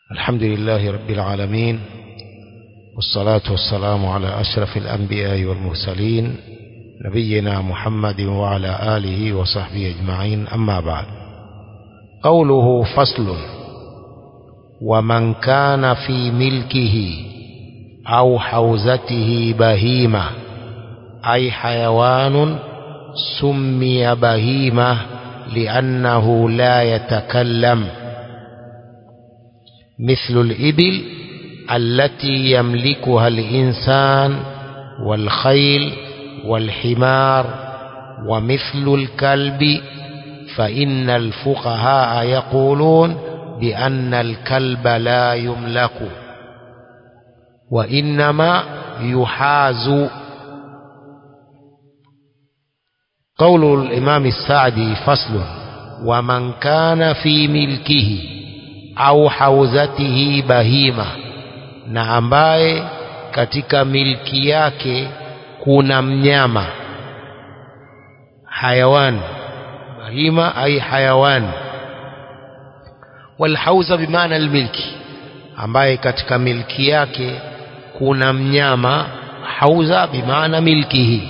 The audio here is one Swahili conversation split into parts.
الحمد لله رب العالمين والصلاة والسلام على أشرف الأنبياء والمرسلين نبينا محمد وعلى آله وصحبه أجمعين أما بعد قوله فصل ومن كان في ملكه أو حوزته بهيمة أي حيوان سمي بهيمة لأنه لا يتكلم مثل الإبل التي يملكها الإنسان والخيل والحمار ومثل الكلب فإن الفقهاء يقولون بأن الكلب لا يملك وإنما يحاز قول الإمام السعدي فصل ومن كان في ملكه au hauzatihi bahima na ambaye katika milki yake kuna mnyama hayawan bahima ai hayawan walhauza bimaana almilki ambaye katika milki yake kuna mnyama hauza bimaana milkihi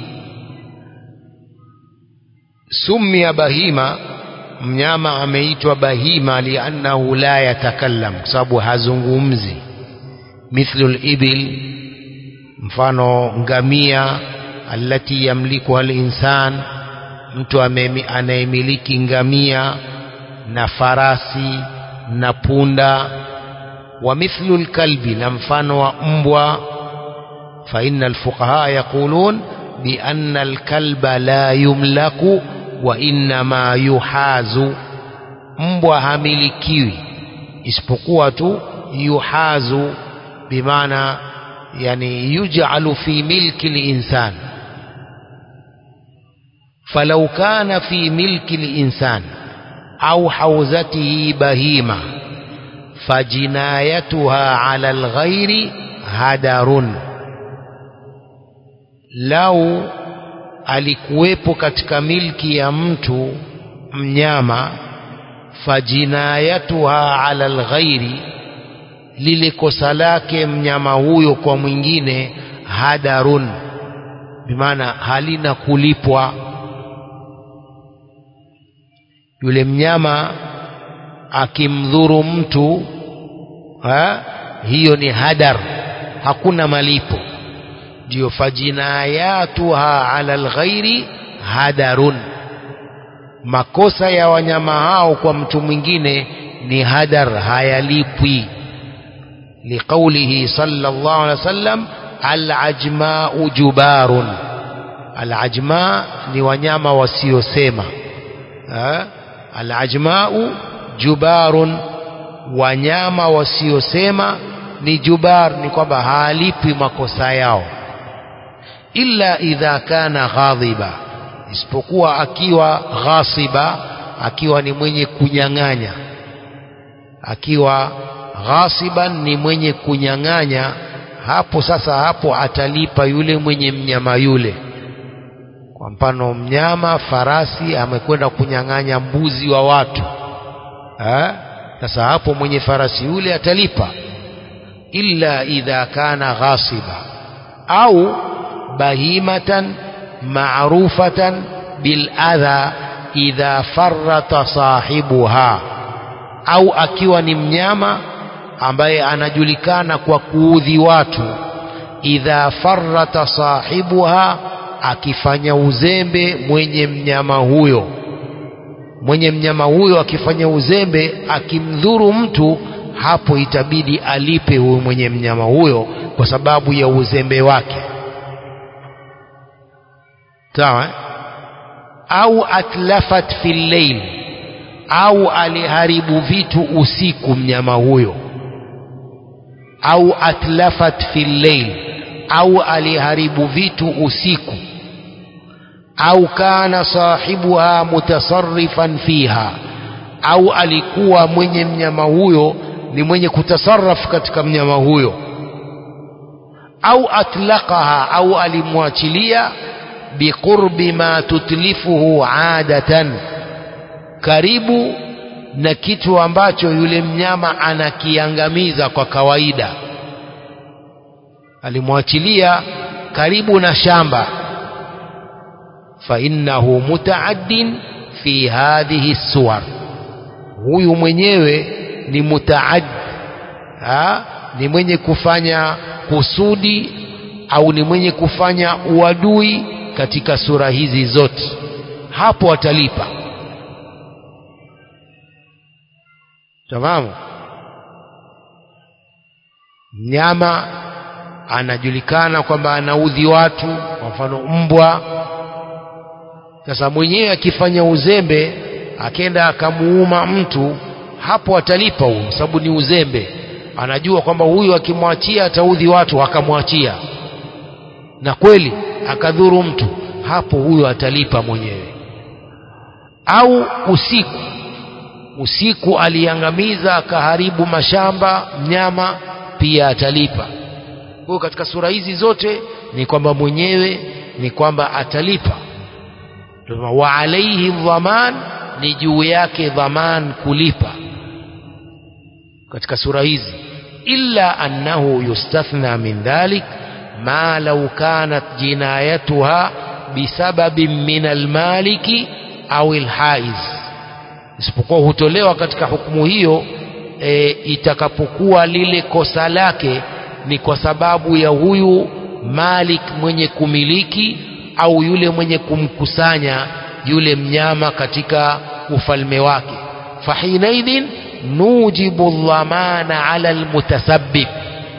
sumia bahima mnyama ameitwa bahima liannahu la yatakallam kwa sababu hazungumzi mithlu libil mfano ngamia allati yamlikuha linsan mtu anayemiliki ngamia na farasi na punda wa mithlu lkalbi na mfano wa mbwa faina alfuqaha yaqulun bianna alkalba la yumlaku wa innama yuhazu mbwa hamilikiwi isipokuwa tu yuhazu bimaana yani yuj'alu fi milki linsan falau kana fi milki linsan au hauzatihi bahima fajinayatuha ala alghairi hadarun lau alikuwepo katika milki ya mtu mnyama fajinayatuha ala alghairi lile kosa lake mnyama huyo kwa mwingine hadarun bimaana halina kulipwa yule mnyama akimdhuru mtu ha, hiyo ni hadar hakuna malipo ndio fajinayatuha ala alghairi hadarun makosa ya wanyama hao kwa mtu mwingine ni hadar hayalipwi liqaulihi sallallahu alaihi wasallam alajmau jubarun alajma ni wanyama wasiosema alajmau jubarun wanyama wasiosema ni jubar ni kwamba halipi makosa yao illa idha kana ghadhiba isipokuwa akiwa ghasiba akiwa ni mwenye kunyang'anya akiwa ghasiban ni mwenye kunyang'anya hapo sasa hapo atalipa yule mwenye mnyama yule kwa mfano mnyama farasi amekwenda kunyang'anya mbuzi wa watu ha? sasa hapo mwenye farasi yule atalipa illa idha kana ghasiba au bahimatan ma'rufatan bil adha idha farrata sahibuha au akiwa ni mnyama ambaye anajulikana kwa kuudhi watu idha farrata sahibuha akifanya uzembe mwenye mnyama huyo mwenye mnyama huyo akifanya uzembe akimdhuru mtu hapo itabidi alipe huyo mwenye mnyama huyo kwa sababu ya uzembe wake sawa au atlafat fil layl au aliharibu vitu usiku mnyama huyo au atlafat fil layl au aliharibu vitu usiku au kana sahibuha mutasarrifan fiha au alikuwa mwenye mnyama huyo ni mwenye kutasarraf katika mnyama huyo au atlaqaha au alimwachilia biqurbi ma tutlifuhu adatan karibu na kitu ambacho yule mnyama anakiangamiza kwa kawaida alimwachilia karibu na shamba fainnahu mutaaddin fi hadhihi suwar huyu mwenyewe ni mutaad ha? ni mwenye kufanya kusudi au ni mwenye kufanya uadui katika sura hizi zote hapo atalipa tamamu mnyama anajulikana kwamba anaudhi watu kwa mfano mbwa sasa mwenyewe akifanya uzembe akenda akamuuma mtu hapo atalipa huyo sababu ni uzembe anajua kwamba huyu akimwachia ataudhi watu akamwachia na kweli akadhuru mtu hapo huyo atalipa mwenyewe au usiku usiku aliangamiza akaharibu mashamba mnyama pia atalipa kwa hiyo katika sura hizi zote ni kwamba mwenyewe ni kwamba atalipa wa alaihi dhaman ni juu yake dhaman kulipa katika sura hizi illa annahu yustathna min dhalik ma law kanat jinayatuha bisababin min almaliki au alhaiz isipokuwa hutolewa katika hukumu hiyo e, itakapokuwa lile kosa lake ni kwa sababu ya huyu malik mwenye kumiliki au yule mwenye kumkusanya yule mnyama katika ufalme wake fahinaidhin nujibu dhamana ala almutasabbib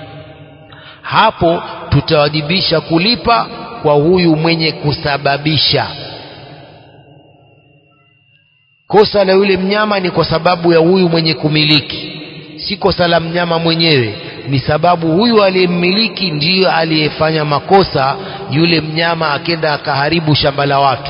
hapo tutawajibisha kulipa kwa huyu mwenye kusababisha kosa la yule mnyama ni kwa sababu ya huyu mwenye kumiliki si kosa la mnyama mwenyewe ni sababu huyu aliyemmiliki ndiyo aliyefanya makosa yule mnyama akenda akaharibu shamba la watu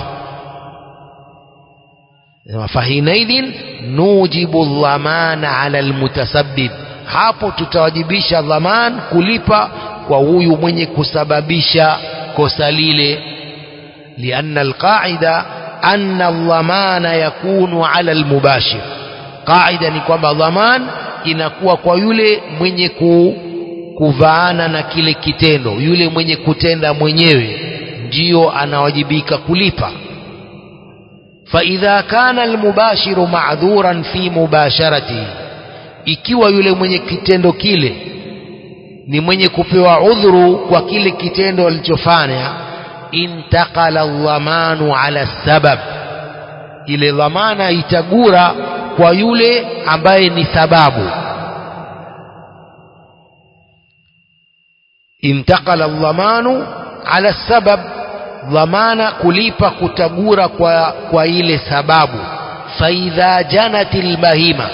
fahinaidhin nujibu dhamana ala almutasabbib hapo tutawajibisha dhaman kulipa kwa huyu mwenye kusababisha kosa lile lianna alqaida anna dhamana yakunu ala almubashir qaida ni kwamba dhaman inakuwa kwa yule mwenye ku, kuvaana na kile kitendo yule mwenye kutenda mwenyewe ndiyo anawajibika kulipa فإذا كان المباشر معذورا في مباشرته ikiwa yule mwenye kitendo kile ni mwenye kupewa udhuru kwa kile kitendo alichofanya intaqala dhamanu ala sabab ile dhamana itagura kwa yule ambaye ni sababu intaqala dhamanu ala sabab dhamana kulipa kutagura kwa, kwa ile sababu faidha janatil bahima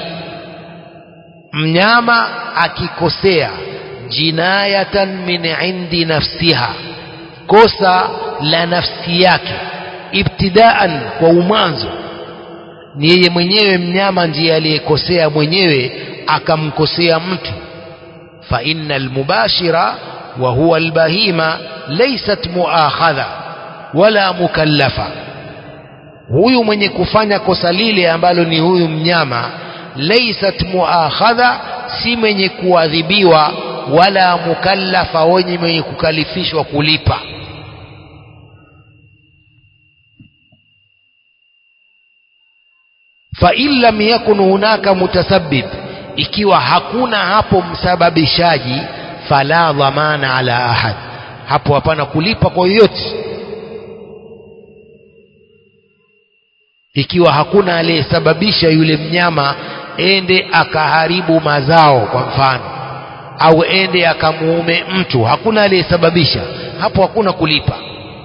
mnyama akikosea jinayatan min indi nafsiha kosa la nafsi yake ibtidaan kwa umwanzo ni yeye mwenyewe mnyama ndiye aliyekosea mwenyewe akamkosea mtu fa inna almubashira wa huwa albahima laysat muakhadha wala mukallafa huyu mwenye kufanya kosa lile ambalo ni huyu mnyama laysat muakhadha si mwenye kuadhibiwa wala mukallafa wenye mwenye kukalifishwa kulipa fa in lam yakun hunaka mutasabbib ikiwa hakuna hapo msababishaji fala dhamana ala ahad hapo hapana kulipa kwa yoyote ikiwa hakuna aliyesababisha yule mnyama ende akaharibu mazao kwa mfano au ende akamuume mtu hakuna aliyesababisha hapo hakuna kulipa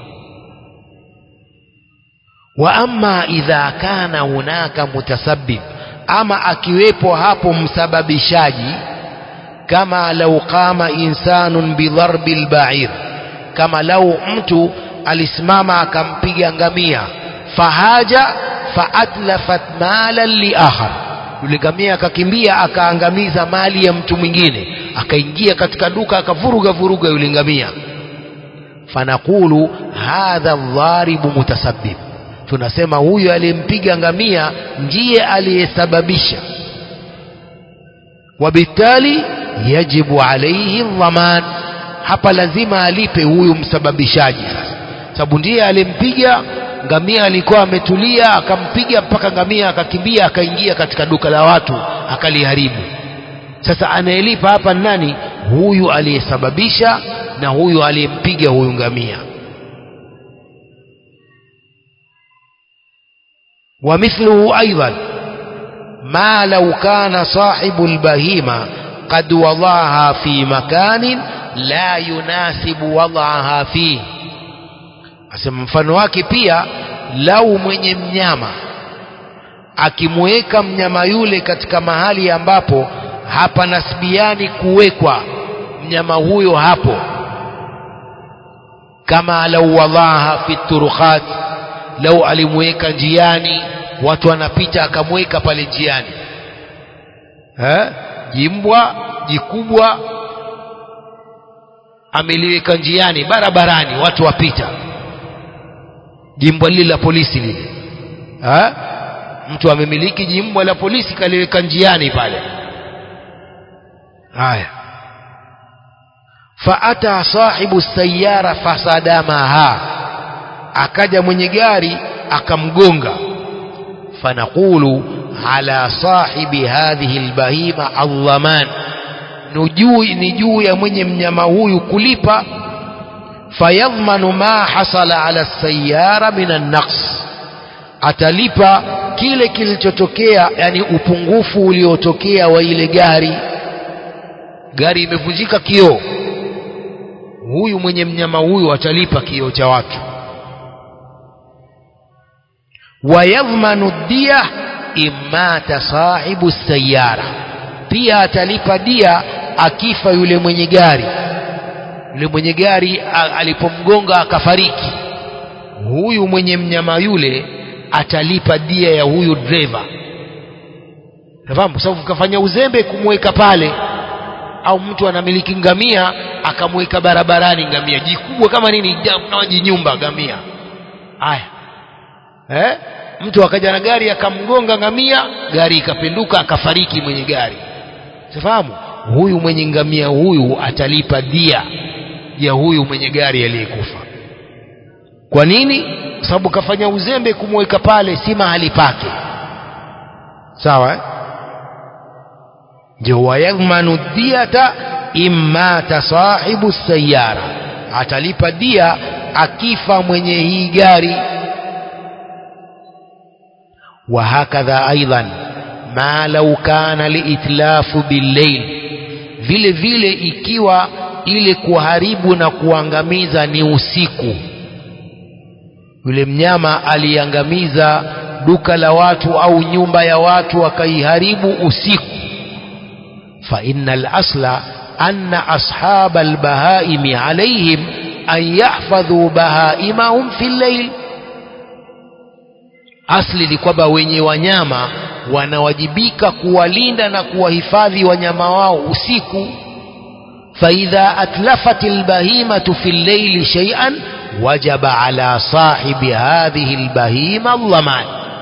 wa amma idha kana hunaka mutasabbib ama akiwepo hapo msababishaji kama lau qama insanun bidharbi lbair kama lau mtu alisimama akampiga ngamia fahaja faatlafat malan liakhar yule ngamia akakimbia akaangamiza mali ya mtu mwingine akaingia katika duka akavuruga vuruga yule ngamia fanaqulu hadha dharibu mutasabbib tunasema huyu aliyempiga ngamia ndiye aliyesababisha wabitali yajibu alaihi dhaman hapa lazima alipe huyu msababishaji sasa sababu ndiye aliyempiga ngamia alikuwa ametulia akampiga mpaka ngamia akakimbia akaingia katika duka la watu akaliharibu sasa anayelipa hapa ni nani huyu aliyesababisha na huyu aliyempiga huyu ngamia ومثله أيضا ما لو كان صاحب البهيمة قد وضعها في مكان لا يناسب وضعها فيه asema mfano wake pia lau mwenye mnyama akimweka mnyama yule katika mahali ambapo hapa nasbiani kuwekwa mnyama huyo hapo kama lau wadhaha fi turukhat lau alimweka njiani watu wanapita akamweka pale njiani eh? jimbwa jikubwa ameliweka njiani barabarani watu wapita jimbwa lile la polisi lile ha? mtu amemiliki jimbwa la polisi kaliweka njiani pale haya faata sahibu sayara fasadamaha akaja mwenye gari akamgonga fanaqulu ala sahibi hadhihi albahima aldhaman ni juu ya mwenye mnyama huyu kulipa fayadhmanu ma hasala ala sayara min annaqs atalipa kile kilichotokea yani upungufu uliotokea wa ile gari gari imevunjika kioo huyu mwenye mnyama huyu atalipa kioo cha watu wayadhmanu dia imata sahibu sayara pia atalipa dia akifa yule mwenye gari yule mwenye gari alipomgonga akafariki huyu mwenye mnyama yule atalipa dia ya huyu dreva nafahamu kwa sababu kafanya uzembe kumweka pale au mtu anamiliki ngamia akamweka barabarani ngamia jikubwa kama nini nawajinyumba ngamia haya eh? mtu akaja na gari akamgonga ngamia gari ikapinduka akafariki mwenye gari sifahamu huyu mwenye ngamia huyu atalipa dia ya huyu mwenye gari aliyekufa kwa nini kwa sababu kafanya uzembe kumweka pale si mahali pake sawa eh? ndio wayadhmanu diyata immata sahibu sayara atalipa dia akifa mwenye hii gari وهكذا أيضا ما لو كان الإتلاف بالليل vile vile ikiwa ile kuharibu na kuangamiza ni usiku yule mnyama aliangamiza duka la watu au nyumba ya watu akaiharibu usiku fa inna al-asla anna ashab al-bahaimi alayhim an yahfadhu bahaimahum fi al-layl asli ni kwamba wenye wanyama wanawajibika kuwalinda na kuwahifadhi wanyama wao usiku faidha atlafat albahimatu fi llaili shay'an wajaba ala sahibi hadhihi albahima dhaman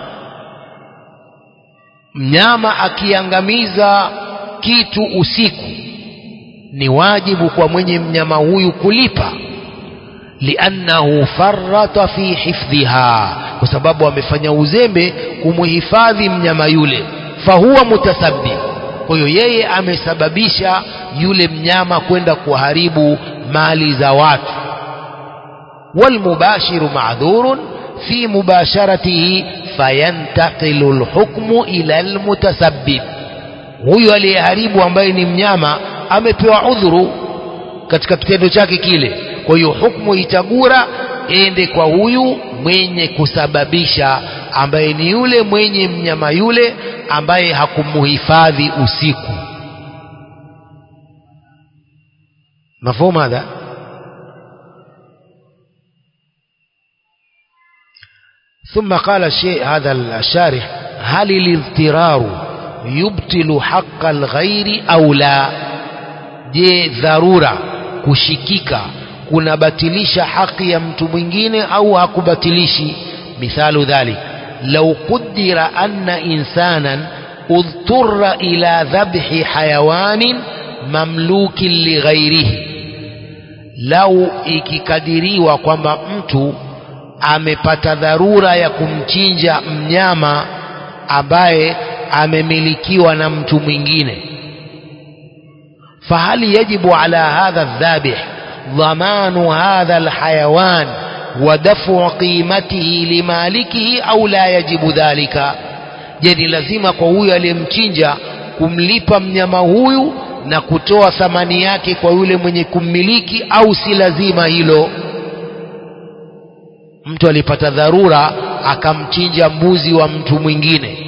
mnyama akiangamiza kitu usiku ni wajibu kwa mwenye mnyama huyu kulipa liannahu farrata fi hifdhiha kwa sababu amefanya uzembe kumhifadhi mnyama yule fahuwa mutasabbib kwa hiyo yeye amesababisha yule mnyama kwenda kuharibu mali za watu walmubashiru ma'dhurun fi mubasharatihi fayantaqilu alhukmu ila almutasabbib huyu aliyeharibu ambaye ni mnyama amepewa udhuru katika kitendo chake kile kwa hiyo hukumu itagura ende kwa huyu mwenye kusababisha ambaye ni yule mwenye mnyama yule ambaye hakumuhifadhi usiku mafhumu hadha ثم قال الشيء هذا الشارح هل الاضطرار يبطل حق الغير أو لا je dharura kushikika kunabatilisha haki ya mtu mwingine au hakubatilishi مثال ذلك لو قدر أن إنسانا اضطر إلى ذبح حيوان مملوك لغيره لو ikikadiriwa kwamba mtu amepata dharura ya kumchinja mnyama ambaye amemilikiwa na mtu mwingine فهل يجب على هذا الذابح ضمان هذا الحيوان ودفع قيمته لمالكه أو لا يجب ذلك je lazima kwa huyu aliyemchinja kumlipa mnyama huyu na kutoa thamani yake kwa yule mwenye kummiliki au si lazima hilo mtu alipata dharura akamchinja mbuzi wa mtu mwingine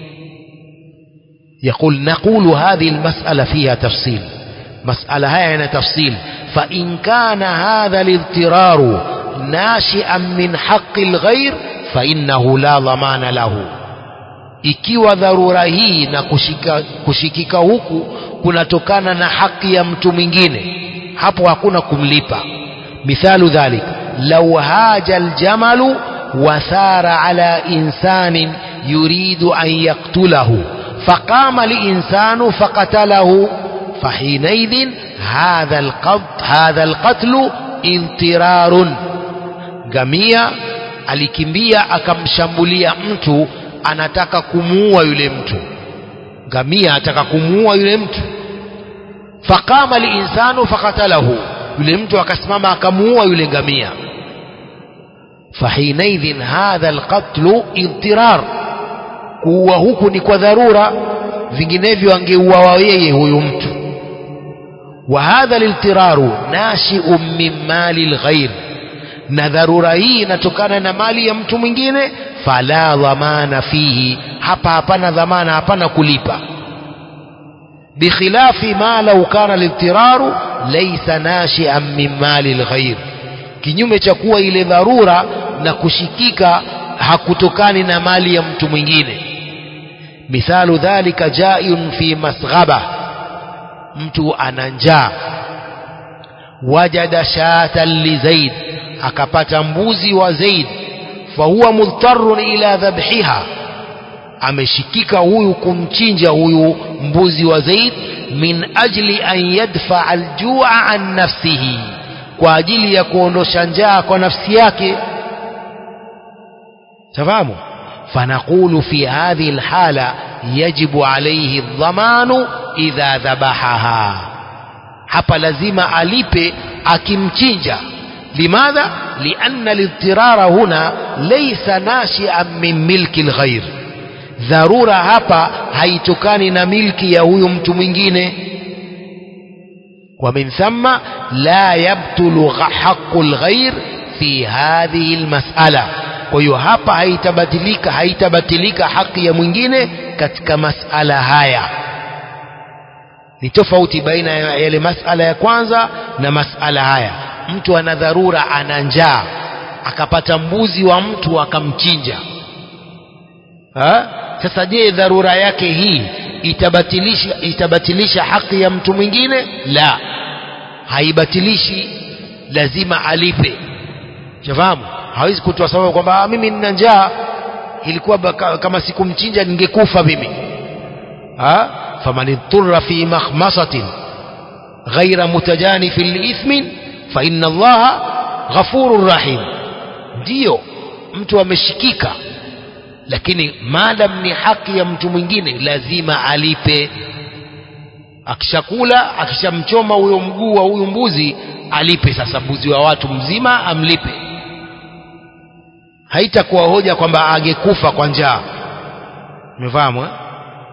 يقول نقول هذه المسألة فيها تفصيل مسألة هاي تفصيل فإن كان هذا الاضطرار ناشئا من حق الغير فإنه لا ضمان له ikiwa dharura hii na kushika, kushikika huku kunatokana na haki ya mtu mwingine hapo hakuna kumlipa mithalu dhalik lau haja aljamalu wathara ala insanin yuridu an yaktulahu faqama linsanu faqatalahu فحينئذ هذا القتل هذا القتل اضطرار gamia alikimbia akamshambulia mtu anataka kumuua yule mtu ngamia ataka kumuua yule mtu faqama linsanu fakatalahu yule mtu akasimama akamuua yule ngamia fahinaidhin hadha alqatlu idtirar kuua huku ni kwa dharura vinginevyo angeuawa yeye huyu mtu وهذا الاضطرار ناشئ من مال الغير na dharura hii inatokana na mali ya mtu mwingine fala dhamana fihi hapa hapana dhamana hapana kulipa bikhilafi ma lau kana lidtiraru laysa nashian min mali lghair kinyume cha kuwa ile dharura na kushikika hakutokani na mali ya mtu mwingine mithalu dhalika jaiyun fi masghaba mtu ana njaa wajada shatan li zaid akapata mbuzi wa zaid fahuwa mudtarun ila dhabhiha ameshikika huyu kumchinja huyu mbuzi wa zaid min ajli an yadfaa aljua an nafsihi kwa ajili ya kuondosha njaa kwa nafsi yake tafahamu فنقول في هذه الحالة يجب عليه الضمان إذا ذبحها hapa lazima alipe akimchinja limadha lianna lidtirara huna laysa nashian min milki lghair dharura hapa haitokani na milki ya huyu mtu mwingine ومن ثم لا يبطل حق الغير في هذه المسألة kwa hiyo hapa haitabatilika haitabatilika haki ya mwingine katika masala haya ni tofauti baina ya yale masala ya kwanza na masala haya mtu ana dharura ana njaa akapata mbuzi wa mtu akamchinja ha? sasa je dharura yake hii itabatilisha itabatilisha haki ya mtu mwingine la haibatilishi lazima alipe shafahamu hawezi kutoa sababu kwamba mimi nina njaa ilikuwa kama sikumchinja ningekufa mimi ha faman idturra fi makhmasatin ghaira mutajanifin liithmin fa inna allaha ghafurur rahim ndiyo mtu ameshikika lakini madam ni haki ya mtu mwingine lazima alipe akishakula akishamchoma huyo mguu wa huyu mbuzi alipe sasa mbuzi wa watu mzima amlipe haitakuwa hoja kwamba angekufa kwa njaa umefahamu eh?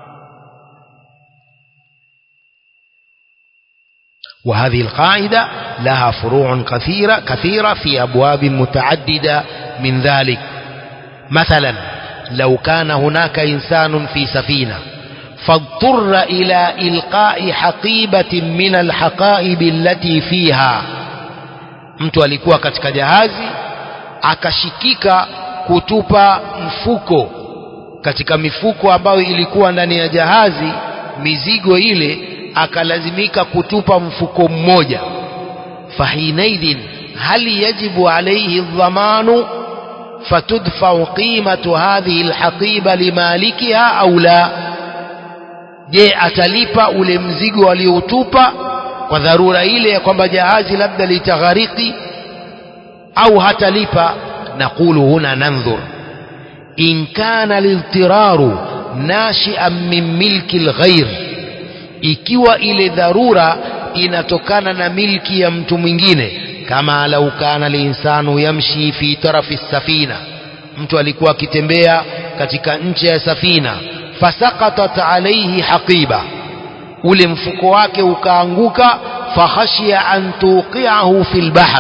وهذه القاعدة لها فروع كثيرة كثيرة في أبواب متعددة من ذلك مثلا لو كان هناك إنسان في سفينة فاضطر إلى إلقاء حقيبة من الحقائب التي فيها mtu alikuwa katika jahazi akashikika kutupa mfuko katika mifuko ambayo ilikuwa ndani ya jahazi mizigo ile akalazimika kutupa mfuko mmoja fahinaidhin hal yajibu alaihi dhamanu فتدفع قيمة هذه الحقيبة لمالكها أو لا je atalipa ule mzigo aliyoutupa kwa dharura ile ya kwamba jahazi labda litaghariki au hatalipa naqulu huna nandhur in kana liltiraru nashian min milki lghair ikiwa ile dharura inatokana na milki ya mtu mwingine kama lau kana linsanu yamshi fi tarafi safina mtu alikuwa akitembea katika ncha ya safina fasaqatat alayhi haqiba ule mfuko wake ukaanguka fakhashia an tuqiahu fi lbahr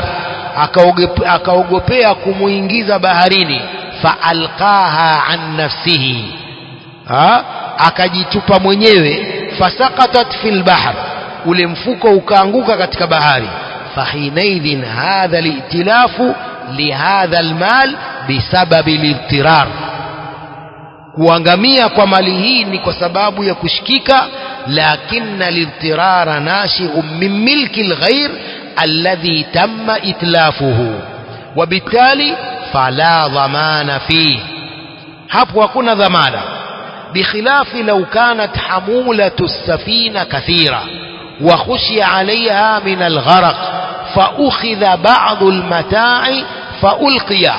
akaogopea kumuingiza baharini faalqaha an nafsihi ha? akajitupa mwenyewe fasaqatat fi lbahr ule mfuko ukaanguka katika bahari فحينئذ هذا الائتلاف لهذا المال بسبب الاضطرار kuangamia kwa mali hii ni kwa sababu ya kushikika lakina lidtirara nashiun min milki lghair alladhi tamma itlafuhu wabitali fala dhamana fih hapo hakuna dhamana bikhilafi lau kanat hamulatu lsafina kathira وخشي عليها من الغرق فأخذ بعض المتاع فألقي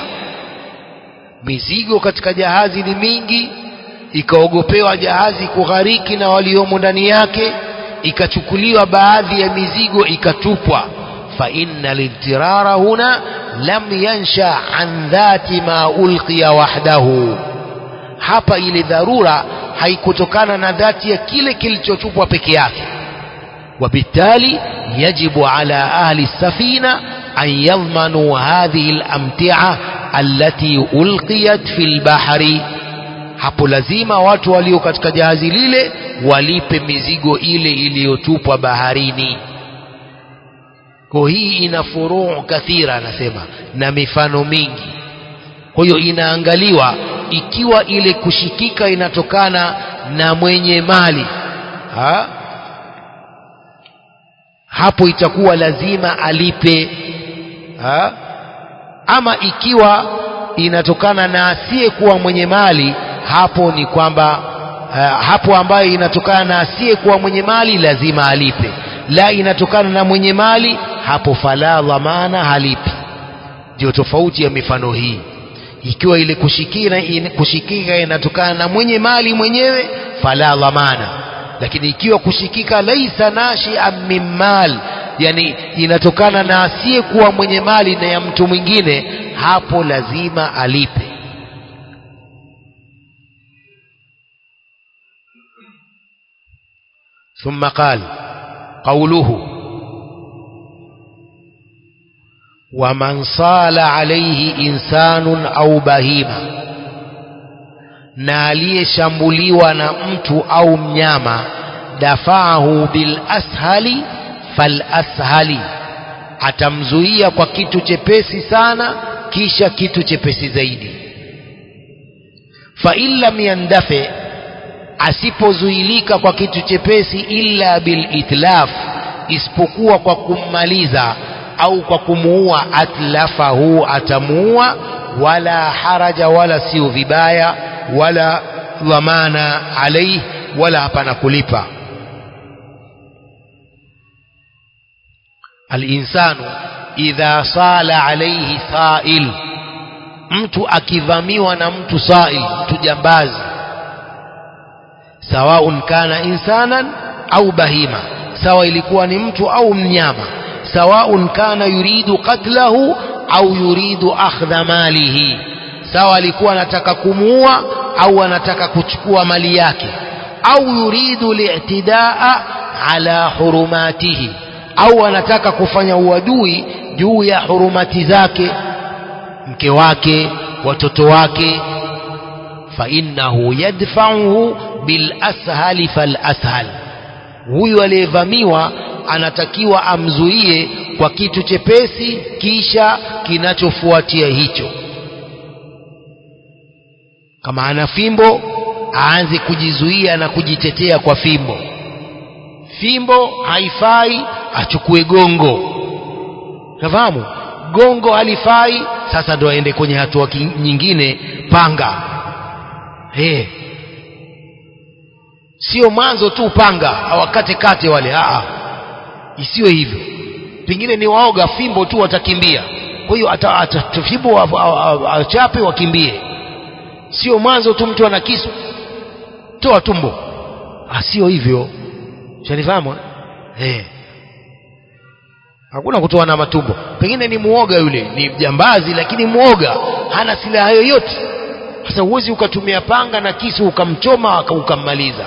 mizigo katika jahazi ni mingi ikaogopewa jahazi kughariki na waliomo ndani yake ikachukuliwa baadhi ya mizigo ikatupwa fa inna lidtirara huna lam yansha an dhati ma ulqiya wahdahu hapa ile dharura haikutokana na dhati ya kile kilichotupwa peke yake وبالتالي يجب على أهل السفينة أن يضمنوا هذه الأمتعة التي ألقيت في البحر hapo lazima watu walio katika jahazi lile walipe mizigo ile iliyotupwa baharini kwa hii ina furuu kathira anasema na mifano mingi kwa hiyo inaangaliwa ikiwa ile kushikika inatokana na mwenye mali ha? hapo itakuwa lazima alipe ha? ama ikiwa inatokana na asiyekuwa mwenye mali hapo ni kwamba uh, hapo ambayo inatokana na asiyekuwa mwenye mali lazima alipe la inatokana na mwenye mali hapo fala dhamana halipi ndio tofauti ya mifano hii ikiwa ile kushikina in, kushikika inatokana na mwenye mali mwenyewe fala dhamana lakini ikiwa kushikika laisa nashian min mal yani inatokana na asiyekuwa mwenye mali na ya mtu mwingine hapo lazima alipe ثم قال قوله ومن صال عليه إنسان أو بهيمة na aliyeshambuliwa na mtu au mnyama dafaahu bil ashali fal ashali atamzuia kwa kitu chepesi sana kisha kitu chepesi zaidi fa in lam yandafe asipozuilika kwa kitu chepesi illa bil itlaf isipokuwa kwa kummaliza au kwa kumuua atlafahu atamuua wala haraja wala sio vibaya wala dhamana alaihi wala hapana kulipa alinsanu idha sala alaihi sail mtu akivamiwa na mtu sail mtu jambazi sawaun kana insanan au bahima sawa ilikuwa ni mtu au mnyama sawaun kana yuridu qatlahu au yuridu akhdha malihi sawa alikuwa anataka kumuua au anataka kuchukua mali yake au yuridu li'tidaa ala hurumatihi au anataka kufanya uadui juu ya hurumati zake mke wake watoto wake fa innahu yadfa'uhu bil ashali fal ashal huyu aliyevamiwa anatakiwa amzuie kwa kitu chepesi kisha kinachofuatia hicho kama ana fimbo aanze kujizuia na kujitetea kwa fimbo fimbo haifai achukue gongo nafahamu gongo halifai sasa ndo aende kwenye hatua ki- nyingine panga hey. sio mwanzo tu panga awakate kate wale Aa, isiwe hivyo pengine ni waoga fimbo tu watakimbia kwa hiyo ata- ata- fimbo wa- wa- wa- achape wakimbie sio mwanzo tu mtu ana kisu toa tumbo ah, sio hivyo shanifahamu eh? eh. hakuna kutoa na matumbo pengine ni muoga yule ni jambazi lakini muoga hana silaha yoyote sasa huwezi ukatumia panga na kisu ukamchoma uka- ukammaliza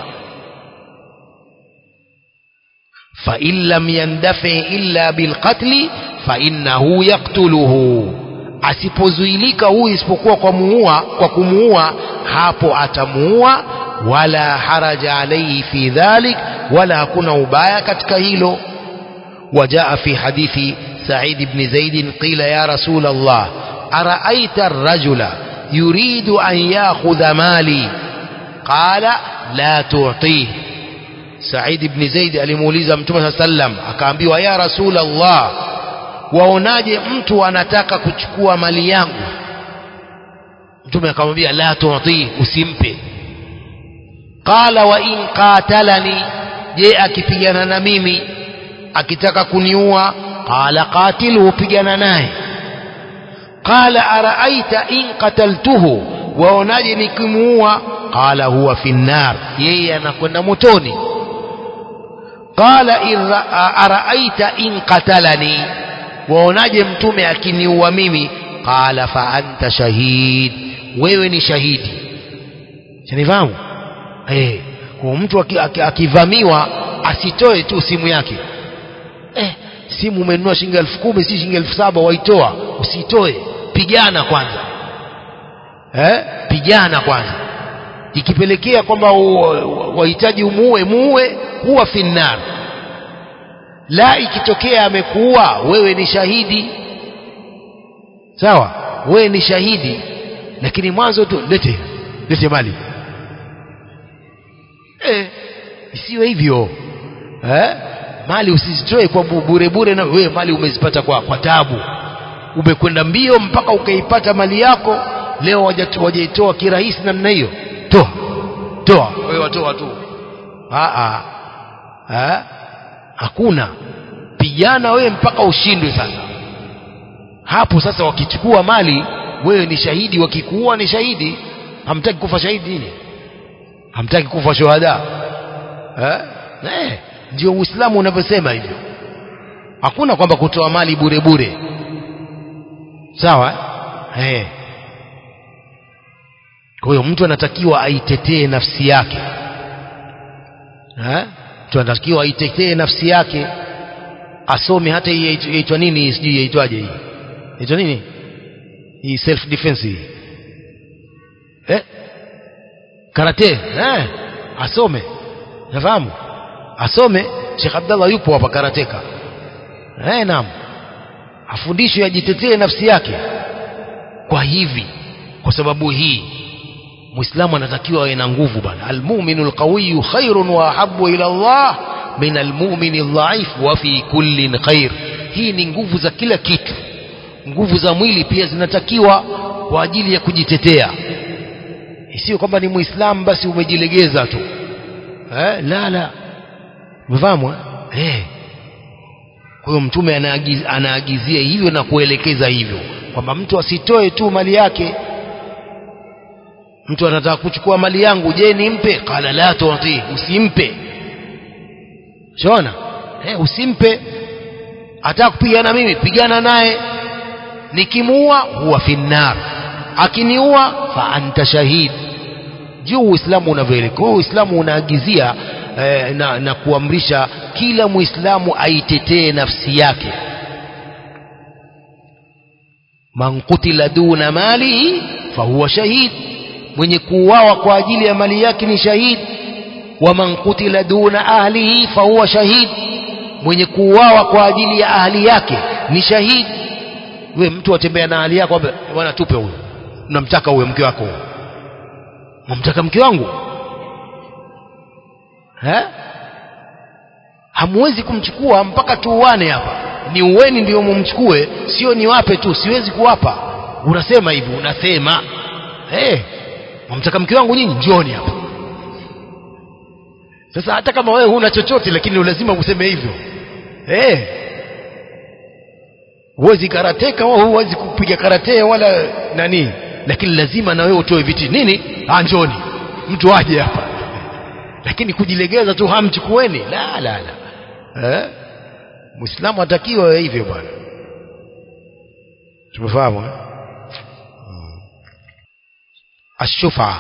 فإن لم يندفع إلا بالقتل فإنه يقتله asipozuilika huyu isipokuwa kwa muua kwa kumuua hapo atamuua wala haraja alaihi fi dhalik wala hakuna ubaya katika hilo وجاء في حديث سعيد بن زيد قيل يا رسول الله أرأيت الرجل يريد أن يأخذ مالي قال لا تعطيه Said ibn Zaid alimuuliza Mtume saa sallam akaambiwa ya Rasul Allah waonaje mtu anataka kuchukua mali yangu Mtume akamwambia la tuti usimpe qala wa in qatalani je akipigana na mimi akitaka kuniua qala qatiluhu pigana naye qala araaita in qataltuhu waonaje nikimuua qala huwa fi nnar yeye anakwenda motoni qala in ra- araaita in qatalani waonaje mtume akiniua mimi qala fa anta shahid wewe ni shahidi shanifahamu eh kwa mtu aki- aki- akivamiwa asitoe tu simu yake eh simu umenunua shilingi elfu kumi si shilingi elfu saba waitoa usitoe pigana kwanza eh pigana kwanza ikipelekea kwamba u- wahitaji umuue muue huwa finnar la ikitokea amekuua wewe ni shahidi sawa wewe ni shahidi lakini mwanzo tu lete lete mali eh, isiwe hivyo eh? mali usizitoe kwa bu- bure bure na wewe mali umezipata kwa, kwa tabu umekwenda mbio mpaka ukaipata mali yako leo waja- wajaitoa kirahisi namna hiyo toa toa wewe watoa tu Ah, ah. Eh? hakuna pigana wewe mpaka ushindwe sasa hapo sasa wakichukua mali wewe ni shahidi wakikuua ni shahidi hamtaki kufa shahidi nini hamtaki kufa shuhada eh? Eh, ndio uislamu unavyosema hivyo hakuna kwamba kutoa mali bure bure sawa eh? Eh. kwa hiyo mtu anatakiwa aitetee nafsi yake eh? mtu anatakiwa aitetee nafsi yake asome hata hii yaitwa- yaitwa nini sijui yaitwaje hii yaitwa nini hii self defense hii eh? karate eh? asome nafahamu asome Sheikh Abdallah yupo hapa karateka eh, naam afundishwe ajitetee nafsi yake kwa hivi kwa sababu hii muislamu anatakiwa awe na nguvu bana almuminu alqawiyu khairun wa ahabu ila Allah min almumini aldhaif wa fi kullin khair hii ni nguvu za kila kitu nguvu za mwili pia zinatakiwa kwa ajili ya kujitetea isiyo kwamba ni muislamu basi umejilegeza tu eh, la la umefahamu eh? eh. kwa hiyo mtume anaagiz, anaagizia hivyo na kuelekeza hivyo kwamba mtu asitoe tu mali yake mtu anataka kuchukua mali yangu je nimpe qala la tuti usimpe shona eh, usimpe ataka kupigana mimi pigana naye nikimuua huwa finnar akiniua fa anta shahid juu uislamu unavyoelekea Kwa hiyo uislamu unaagizia eh, na, na kuamrisha kila muislamu aitetee nafsi yake man kutila duna malihi fahuwa shahid mwenye kuuawa kwa ajili ya mali yake ni shahid wa man kutila duna ahlihi fahuwa shahid mwenye kuuawa kwa ajili ya ahli yake ni shahid we mtu atembea na ahli yako ambe, bwana tupe huyo namtaka huyo mke wako huyo namtaka mke wangu eh? hamwezi kumchukua mpaka tuuane hapa ni uweni ndio mumchukue sio niwape tu siwezi kuwapa unasema hivi unasema hey, wamtaka mke wangu nyinyi njoni hapa sasa hata kama wewe huna chochote lakini lazima useme hivyo hey. huwezi karateka wala huwezi kupiga karate wala nani lakini lazima na wewe utoe viti nini ah njoni mtu aje hapa lakini kujilegeza tu hamchukueni la la la eh muislamu atakiwa hivyo bwana tumefahamu eh? الشفعة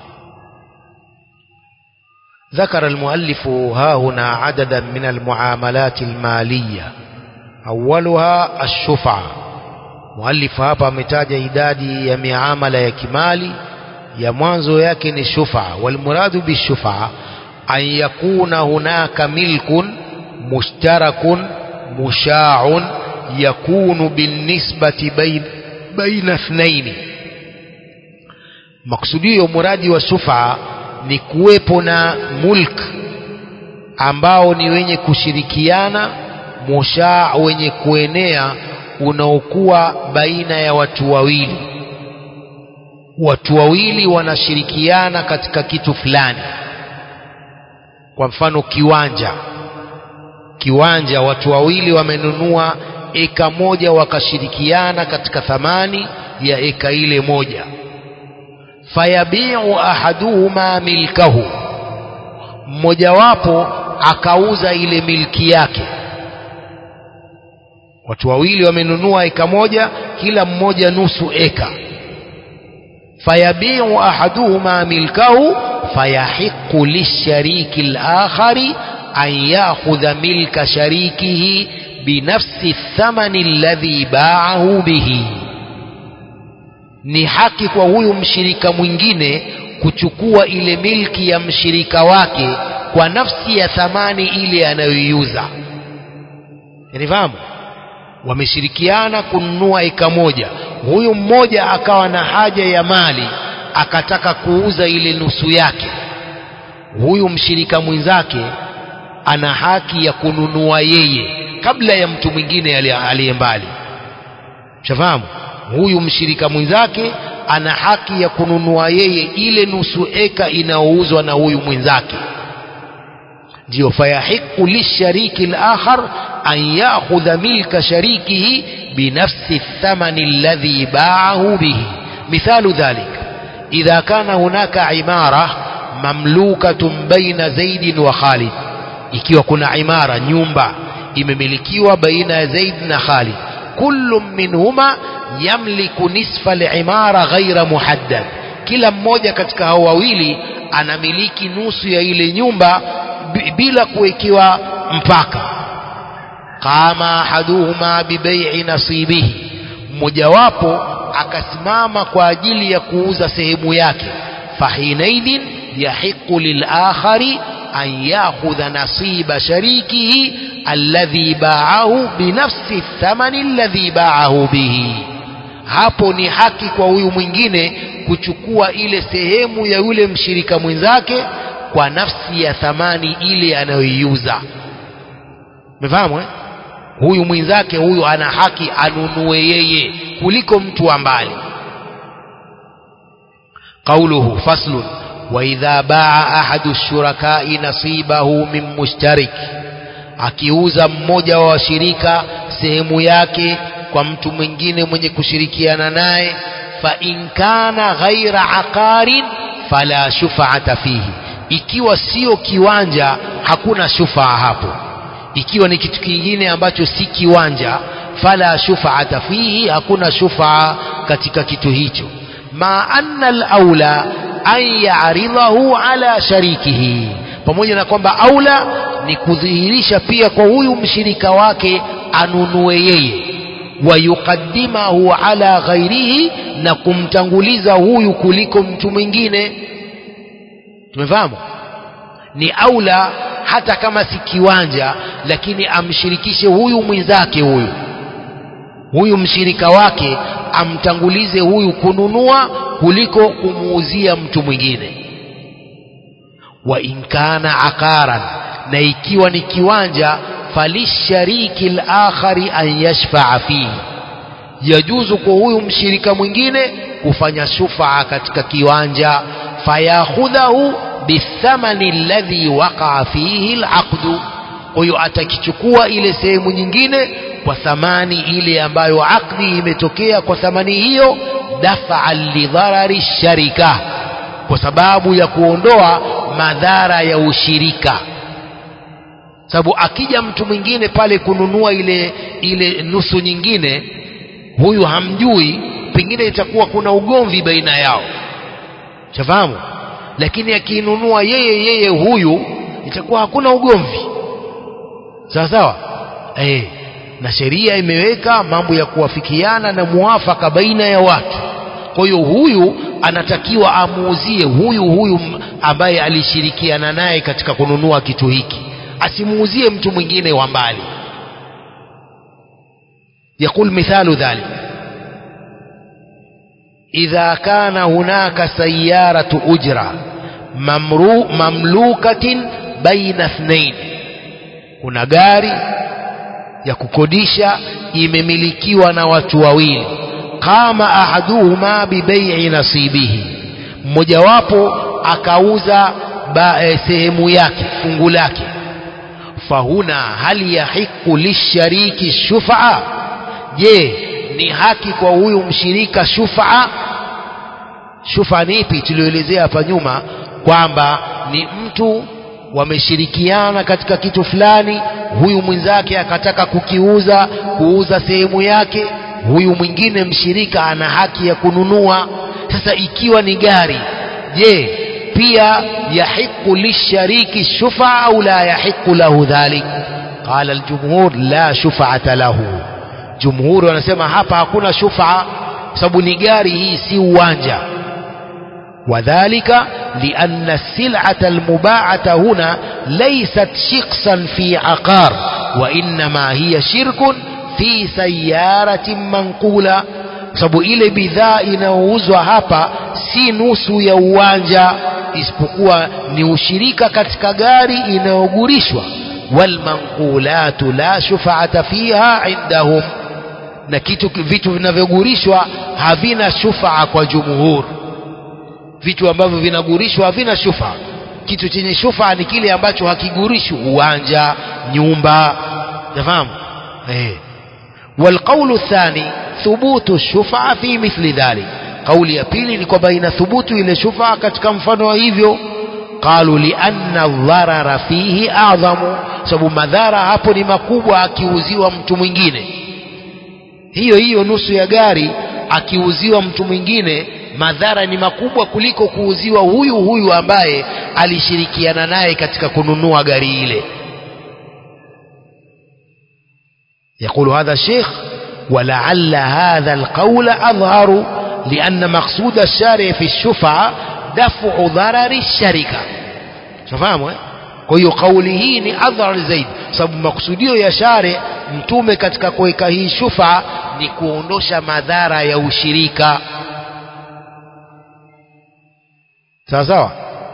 ذكر المؤلف ها هنا عددا من المعاملات المالية أولها الشفعة مؤلف hapa ametaja idadi ya miamala ya kimali ya mwanzo yake ni shufa walmuradu bishufa an yakuna hunaka milkun mushtarakun mushaun yakunu binisbati bain, baina ithnaini maksudio muradi wa shufa ni kuwepo na mulk ambao ni wenye kushirikiana mushaa wenye kuenea unaokuwa baina ya watu wawili watu wawili wanashirikiana katika kitu fulani kwa mfano kiwanja kiwanja watu wawili wamenunua eka moja wakashirikiana katika thamani ya eka ile moja fayabiu ahaduhuma milkahu mmojawapo akauza ile milki yake watu wawili wamenunua eka moja kila mmoja nusu eka fayabiu ahaduhuma milkahu fayahiqu lishariki al-akhari an ya'khudha milka sharikihi binafsi thamani alladhi ba'ahu bihi ni haki kwa huyu mshirika mwingine kuchukua ile milki ya mshirika wake kwa nafsi ya thamani ile anayoiuza yanifahamu wameshirikiana kununua eka moja huyu mmoja akawa na haja ya mali akataka kuuza ile nusu yake huyu mshirika mwenzake ana haki ya kununua yeye kabla ya mtu mwingine aliye mbali shafahamu huyu mshirika mwenzake ana haki ya kununua yeye ile nusu eka inayouzwa na huyu mwenzake ndio fayahiqu lishariki al-akhar an ya'khudha milka sharikihi binafsi thamani alladhi ba'ahu bihi mithalu dhalik idha kana hunaka imara mamlukatun baina zaid wa khalid ikiwa kuna imara nyumba imemilikiwa baina ya zaid na khalid kullu minhuma yamliku nisfa al-imara ghaira muhaddad kila mmoja katika hao wawili anamiliki nusu ya ile nyumba bila kuwekewa mpaka qama ahaduhuma bibai'i nasibihi mmojawapo akasimama kwa ajili ya kuuza sehemu yake fahinaidhin yahiqu lilakhari an yakhudha nasiba sharikihi alladhi ba'ahu binafsi thamani alladhi ba'ahu bihi hapo ni haki kwa huyu mwingine kuchukua ile sehemu ya yule mshirika mwenzake kwa nafsi ya thamani ile anayoiuza umefahamu eh? huyu mwenzake huyu ana haki anunue yeye kuliko mtu wa mbali قوله فصل وإذا باع أحد الشركاء نصيبه من مشترك akiuza mmoja wa washirika sehemu yake kwa mtu mwingine mwenye kushirikiana naye fa in kana ghaira aqarin fala shufaata fihi ikiwa sio kiwanja hakuna shufaa hapo ikiwa ni kitu kingine ambacho si kiwanja fala shufaata fihi hakuna shufaa katika kitu hicho ma anna al-aula an ya'ridahu ala sharikihi pamoja na kwamba aula ni kudhihirisha pia kwa huyu mshirika wake anunue yeye wayuqaddimahu ala ghairihi na kumtanguliza huyu kuliko mtu mwingine tumefahamu ni aula hata kama si kiwanja lakini amshirikishe huyu mwenzake huyu huyu mshirika wake amtangulize huyu kununua kuliko kumuuzia mtu mwingine wa in kana aqaran na ikiwa ni kiwanja فللشريك الآخر أن يشفع فيه yajuzu kwa huyu mshirika mwingine kufanya shufaa katika kiwanja fayakhudhahu bithamani alladhi waqaa fihi alaqdu kwa hiyo atakichukua ile sehemu nyingine kwa thamani ile ambayo akdi imetokea kwa thamani hiyo dafa'an lidharari sharika kwa sababu ya kuondoa madhara ya ushirika sababu akija mtu mwingine pale kununua ile ile nusu nyingine huyu hamjui pengine itakuwa kuna ugomvi baina yao chafahamu lakini akiinunua yeye yeye huyu itakuwa hakuna ugomvi sawa sawa eh na sheria imeweka mambo ya kuwafikiana na muafaka baina ya watu kwa hiyo huyu anatakiwa amuuzie huyu huyu ambaye alishirikiana naye katika kununua kitu hiki asimuuzie mtu mwingine wa mbali يقول مثال ذلك إذا كان هناك سيارة أجرة ممرو مملوكة بين اثنين kuna gari ya kukodisha imemilikiwa na watu wawili kama ahaduhuma bibai'i nasibihi mmojawapo akauza e, sehemu yake fungu lake fahuna hal yahiqu lishariki shufaa je ni haki kwa huyu mshirika shufaa shufa ni ipi tulioelezea hapa nyuma kwamba ni mtu wameshirikiana katika kitu fulani huyu mwenzake akataka kukiuza kuuza sehemu yake huyu mwingine mshirika ana haki ya kununua sasa ikiwa ni gari je pia yahiqu lishariki shufa au la yahiqu lahu dhalik qala aljumhur la shufa'ata lahu jumhuri wanasema hapa hakuna shufa sababu ni gari hii si uwanja وذلك لأن السلعة المباعة هنا ليست شخصا في عقار وإنما هي شرك في سيارة منقولة sababu ile bidhaa inayouzwa hapa si nusu ya uwanja isipokuwa ni ushirika katika gari inayogurishwa walmanqulatu la shufaata fiha indahum na kitu vitu vinavyogurishwa havina shufaa kwa jumhur vitu ambavyo vinagurishwa havina shufa kitu chenye shufa ni kile ambacho hakigurishwi uwanja nyumba nafahamu eh والقول الثاني ثبوت الشفعة في مثل ذلك قول ya pili ni kwamba inathubutu ile shufa katika mfano wa hivyo قالوا لأن الضرر فيه أعظم sababu madhara hapo ni makubwa akiuziwa mtu mwingine hiyo hiyo nusu ya gari akiuziwa mtu mwingine madhara ni makubwa kuliko kuuziwa huyu huyu ambaye alishirikiana naye katika kununua gari ile يقول هذا الشيخ ولعل هذا القول أظهر لأن مقصود الشارع في الشفعة دفع ضرر الشركة شفاهموا kwa hiyo kauli hii ni adhar zaidi sababu makusudio ya share mtume katika kuweka hii shufa ni kuondosha madhara ya ushirika sawa sawa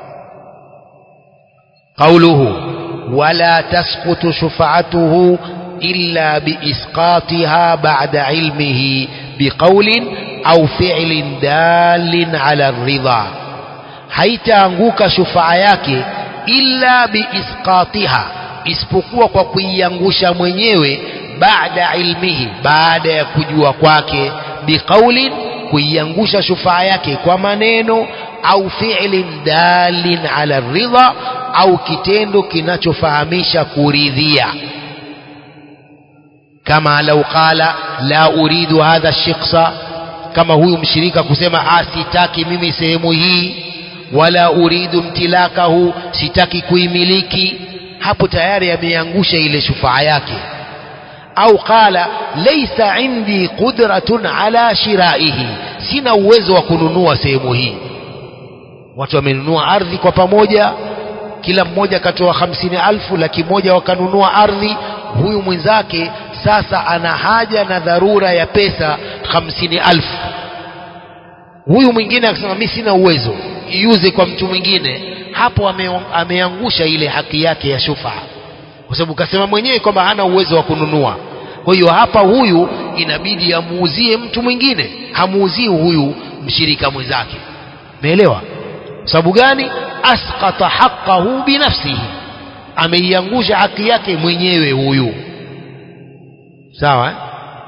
قوله ولا تسقط شفعته إلا بإسقاطها بعد علمه بقول أو فعل دال على الرضا haitaanguka shufaa yake illa biisqatiha isipokuwa kwa kuiangusha mwenyewe baada ilmihi baada ya kujua kwake biqaulin kuiangusha shufaa yake kwa maneno au fi'lin dalin ala ridha au kitendo kinachofahamisha kuridhia kama lau qala la uridu hadha shikhsa kama huyu mshirika kusema ah sitaki mimi sehemu hii wala uridu mtilakahu sitaki kuimiliki hapo tayari ameangusha ile shufaa yake au qala laysa indi qudratun ala shiraihi sina uwezo wa kununua sehemu hii watu wamenunua ardhi kwa pamoja kila mmoja akatoa hamsini alfu laki moja wakanunua ardhi huyu mwenzake sasa ana haja na dharura ya pesa hamsini alfu huyu mwingine akasema mi sina uwezo iuze kwa mtu mwingine hapo ame, ameangusha ile haki yake ya shufaa kwa sababu kasema mwenyewe kwamba hana uwezo wa kununua kwa hiyo hapa huyu inabidi amuuzie mtu mwingine hamuuzii huyu mshirika mwenzake umeelewa sababu gani asqata haqqahu binafsihi ameiangusha haki yake mwenyewe huyu sawa eh?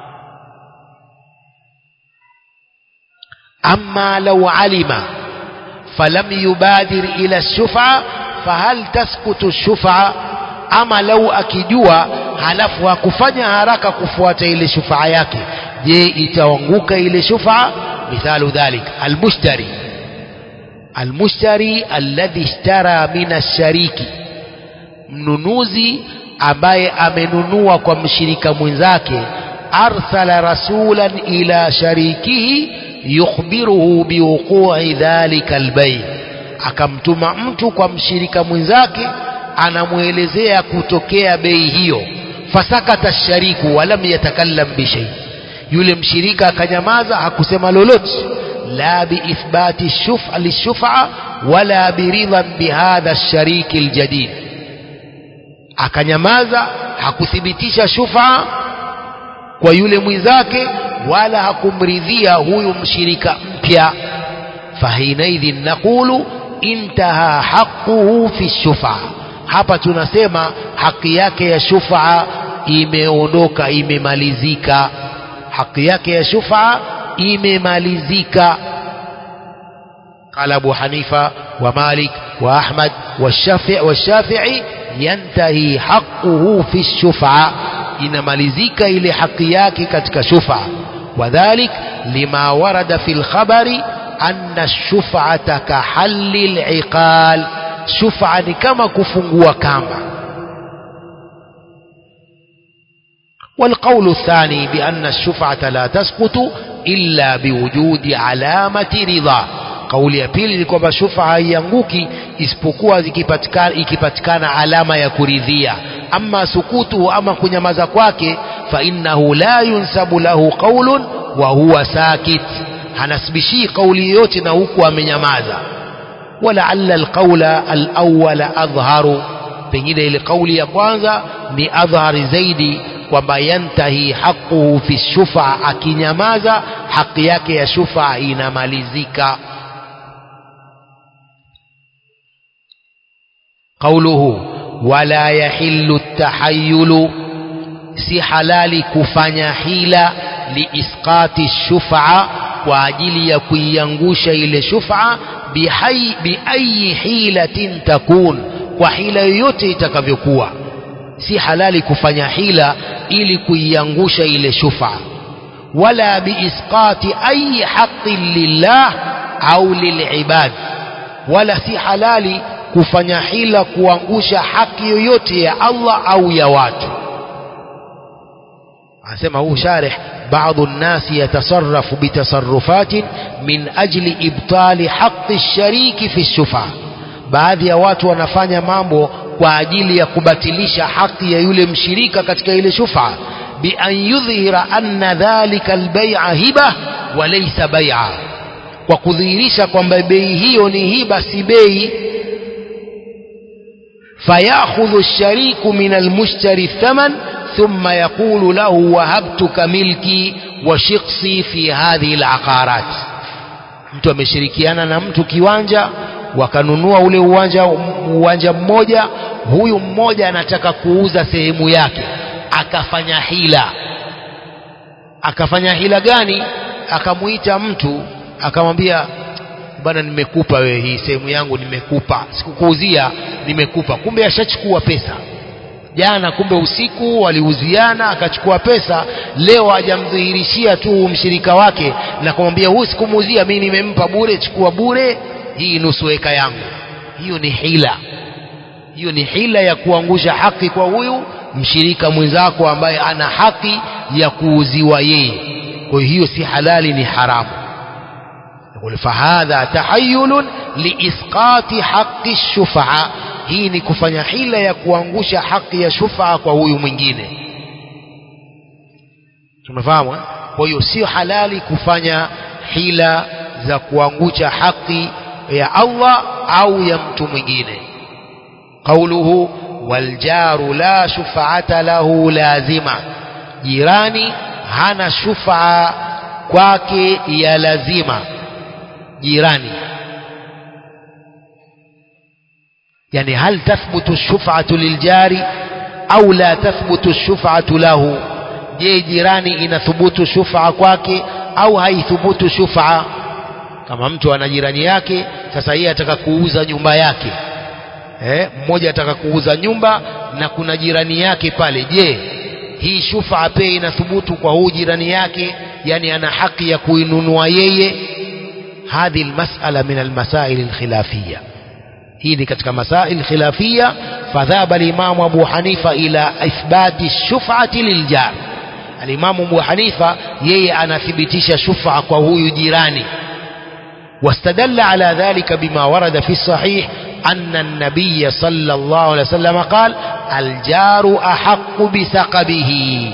أما لو علم فلم يبادر إلى الشفعة فهل تسقط الشفعة أما لو أكجوا halafu hakufanya haraka kufuata ile shufaa yake je itaanguka ile shufaa mithalu dhalik almushtari almushtari alladhi ishtara min ashariki mnunuzi ambaye amenunua kwa mshirika mwenzake arsala rasulan ila sharikihi yukhbiruhu biwuqu'i dhalika albay akamtuma mtu kwa mshirika mwenzake anamwelezea kutokea bei hiyo fasakata shariku walam yatakallam bishay yule mshirika akanyamaza hakusema lolote la biithbati shuf'a lishuf'a wala biridhan bihadha shariki aljadid akanyamaza hakuthibitisha shuf'a kwa yule mwenzake wala hakumridhia huyu mshirika mpya fahinaidhin naqulu intaha haquhu fi shufa hapa tunasema haki yake ya shufa imeondoka imemalizika haki yake ya shufa imemalizika قال أبو حنيفة ومالك وأحمد والشافعي, والشافعي ينتهي حقه في الشفعة inamalizika ile haki yake katika shufa wadhalik lima warada fi lkhabari anna shufata kahalli liqal shufa ni kama kufungua kamba والقول الثاني بأن الشفعة لا تسقط إلا بوجود علامة رضا kauli ya pili ni kwamba shufa haianguki isipokuwa zikipatikana ikipatikana alama ya kuridhia ama sukutu ama kunyamaza kwake fa innahu la yunsabu lahu qaulun wa huwa sakit hanasibishii kauli yoyote na huku amenyamaza walaalla alqaula alawwala adhharu pengine ile kauli ya kwanza ni adhhari zaidi kwamba yantahi haquhu fi shufa akinyamaza haki yake ya shufa inamalizika قوله ولا يحل التحيل si halali kufanya hila liisqati shufa kwa ajili ya kuiangusha ile shufa biayi hilatin takun kwa hila yoyote itakavyokuwa si halali kufanya hila ili kuiangusha ile shufa wala biisqati ayi haqin lillah au lilibad wala si halali kufanya hila kuangusha haki yoyote ya Allah au ya watu anasema huu sharih بعض الناس يتصرف بتصرفات من أجل إبطال حق الشريك في الشفعة baadhi ya watu wanafanya mambo kwa ajili ya kubatilisha haki ya yule mshirika katika ile shufa bi an yudhhira anna dhalika albay'a hiba wa laysa bay'a kwa kudhihirisha kwamba bei hiyo ni hiba si bei فيأخذ الشريك من المشتري الثمن ثم يقول له وهبتك ملكي وشقصي في هذه العقارات mtu ameshirikiana na mtu kiwanja wakanunua ule uwanja uwanja mmoja huyu mmoja anataka kuuza sehemu yake akafanya hila akafanya hila gani akamuita mtu akamwambia bana nimekupa wewe hii sehemu yangu nimekupa sikukuuzia nimekupa kumbe ashachukua pesa jana kumbe usiku waliuziana akachukua pesa leo hajamdhihirishia tu mshirika wake na kumwambia huyu sikumuuzia mimi nimempa bure chukua bure hii nusu eka yangu hiyo ni hila hiyo ni hila ya kuangusha haki kwa huyu mshirika mwenzako ambaye ana haki ya kuuziwa yeye kwa hiyo si halali ni haramu يقول فهذا تحيل لإسقاط حق الشفعة hii ni kufanya hila ya kuangusha haki ya shufaa kwa huyu mwingine tumefahamu kwa hiyo sio halali kufanya hila za kuangusha haki ya Allah au ya mtu mwingine قوله waljaru la shufa'ata lahu lazima jirani hana shufa kwake ya lazima jirani yani hal tathbutu shuf'atu liljari au la tathbutu shuf'atu lahu je jirani inathubutu shufa kwake au haithubutu shufa kama mtu ana jirani yake sasa yeye ataka kuuza nyumba yake eh, mmoja ataka kuuza nyumba na kuna jirani yake pale je hii shufa pia inathubutu kwa huu jirani yake yani ana haki ya kuinunua yeye hadhi almas'ala min almasail alkhilafiyya hii ni katika masail khilafiyya fadhaba al-imam Abu Hanifa ila ithbati shuf'ati liljar al-imam Abu Hanifa yeye anathibitisha shufa kwa huyu jirani واستدل على ذلك بما ورد في الصحيح أن النبي صلى الله عليه وسلم قال الجار أحق بثقبه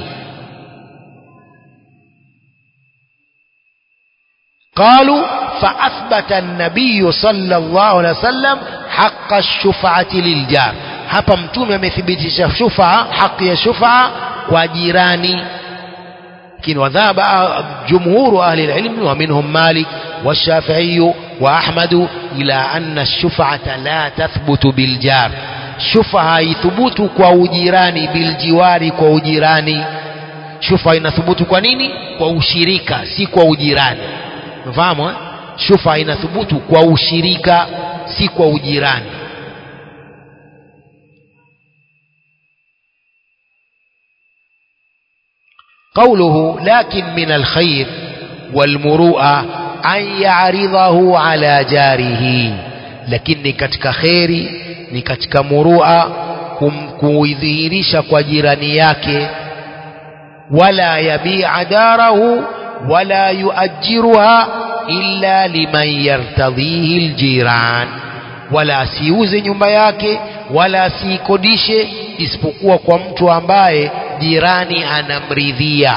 قالوا فأثبت النبي صلى الله عليه وسلم حق الشفعة للجار hapa mtume amethibitisha shufaa haki ya shufaa kwa jirani lakini wadhaba jumhuru ahli alilm wa minhum malik والشافعي وأحمد إلى أن الشفعة لا تثبت بالجار شفعة يثبت كوجيراني بالجوار كوجيراني شفعة inathbutu kwa nini kwa ushirika si kwa ujirani mfahamu eh? shufa inathubutu kwa ushirika si kwa ujirani قوله لكن من الخير والمروءة أن يعرضه على جاره لكن ni katika kheri ni katika murua kuidhihirisha kwa jirani yake wala yabia darahu wala yuajiruha illa liman yartadhihi aljiran wala asiuze nyumba yake wala asiikodishe isipokuwa kwa mtu ambaye jirani anamridhia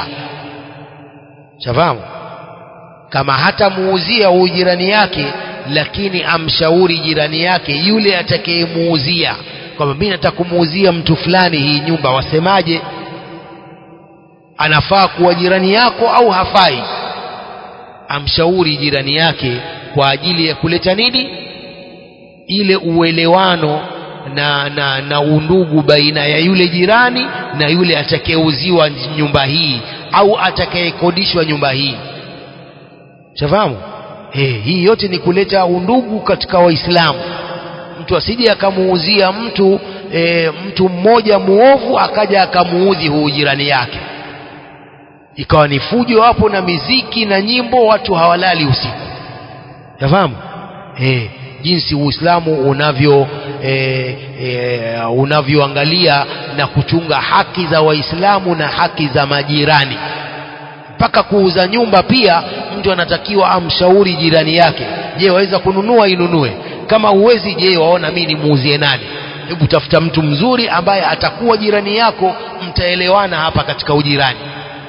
shafahamu kama hatamuuzia huyu jirani yake lakini amshauri jirani yake yule atakayemuuzia kwamba mimi nataka kumuuzia mtu fulani hii nyumba wasemaje anafaa kuwa jirani yako au hafai amshauri jirani yake kwa ajili ya kuleta nini ile uelewano na, na, na undugu baina ya yule jirani na yule atakayeuziwa nyumba hii au atakayekodishwa nyumba hii shafahamu eh, hii yote ni kuleta undugu katika waislamu mtu asije akamuuzia mtu e, mtu mmoja muovu akaja akamuudhi huu jirani yake ikawa ni fujo hapo na miziki na nyimbo watu hawalali usiku yafahamu eh, jinsi uislamu unavyo e, e, unavyoangalia na kuchunga haki za waislamu na haki za majirani mpaka kuuza nyumba pia mtu anatakiwa amshauri jirani yake je waweza kununua inunue kama huwezi je waona mimi nimuuzie nani hebu tafuta mtu mzuri ambaye atakuwa jirani yako mtaelewana hapa katika ujirani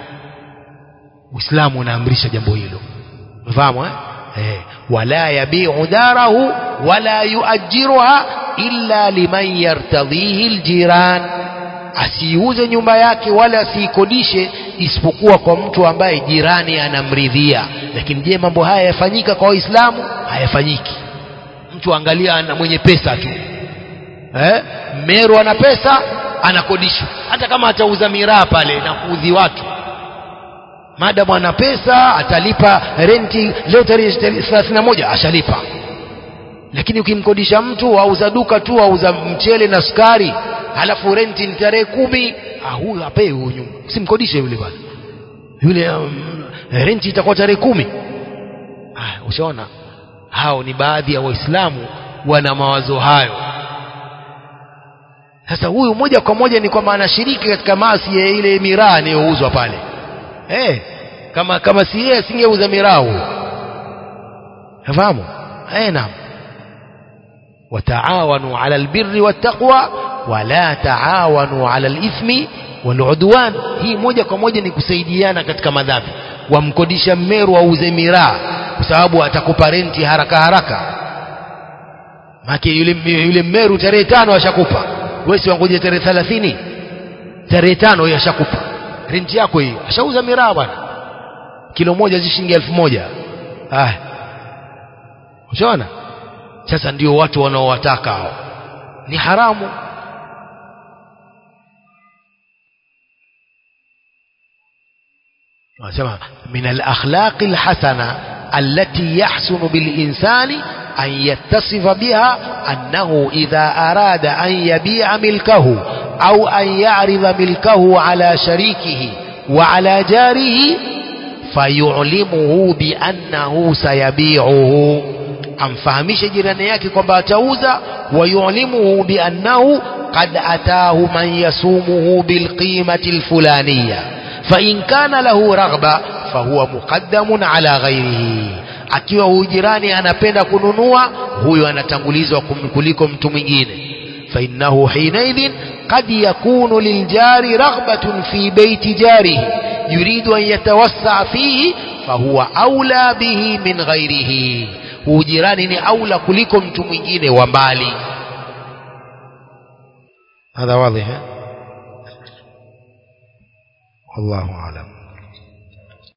uislamu unaamrisha jambo hilo mfahamu eh? eh, wala yabiu darahu wala yuajiruha illa liman yartadhihi aljiran asiuze nyumba yake wala asiikodishe isipokuwa kwa mtu ambaye jirani anamridhia lakini je mambo haya yafanyika kwa waislamu hayafanyiki mtu angalia ana mwenye pesa tu eh? meru ana pesa anakodishwa hata kama atauza miraa pale na kuudhi watu madamu ana pesa atalipa renti leo tarehe thelathini na moja ashalipa lakini ukimkodisha mtu auza duka tu auza mchele na sukari halafu renti ni tarehe kumi ah, huyu apewe huyu nyumba usimkodishe yule bwana yule um, renti itakuwa tarehe kumi ah, ushaona hao ni baadhi ya waislamu wana mawazo hayo sasa huyu moja kwa moja ni kwamba anashiriki katika maasi ya ile miraa inayouzwa pale eh, kama kama si yeye asingeuza miraa huyo nafahamu eh, naam وتعاونوا على البر والتقوى ولا تعاونوا على الإثم والعدوان hii moja kwa moja ni kusaidiana katika madhambi wamkodisha mmeru auze miraa kwa sababu atakupa renti haraka haraka make yule, yule mmeru tarehe tano ashakupa wewe si wangoje tarehe thelathini tarehe tano yeye ashakupa renti yako hii ashauza miraa bwana kilo moja zi shilingi elfu moja ah ushaona sasa ndio watu wanaowataka hao ni haramu wanasema min alakhlaqi alhasana allati yahsunu bilinsani an yattasifa biha annahu idha arada an yabi'a milkahu au an ya'rida milkahu ala sharikihi wa ala jarihi fayu'limuhu bi annahu sayabi'uhu amfahamishe jirani yake kwamba atauza wayulimuhu biannahu qad ataahu man yasumuhu bilqimati alfulaniya fain kana lahu raghba fahuwa muqaddamun ala ghairihi akiwa huyu jirani anapenda kununua huyo anatangulizwa kuliko mtu mwingine fainnahu hinaidhin qad yakunu liljari raghbatun fi beiti jarihi yuridu an yatawassaa fihi fahuwa aula bihi min ghairihi ujirani ni aula kuliko mtu mwingine wa mbali هذا واضح والله أعلم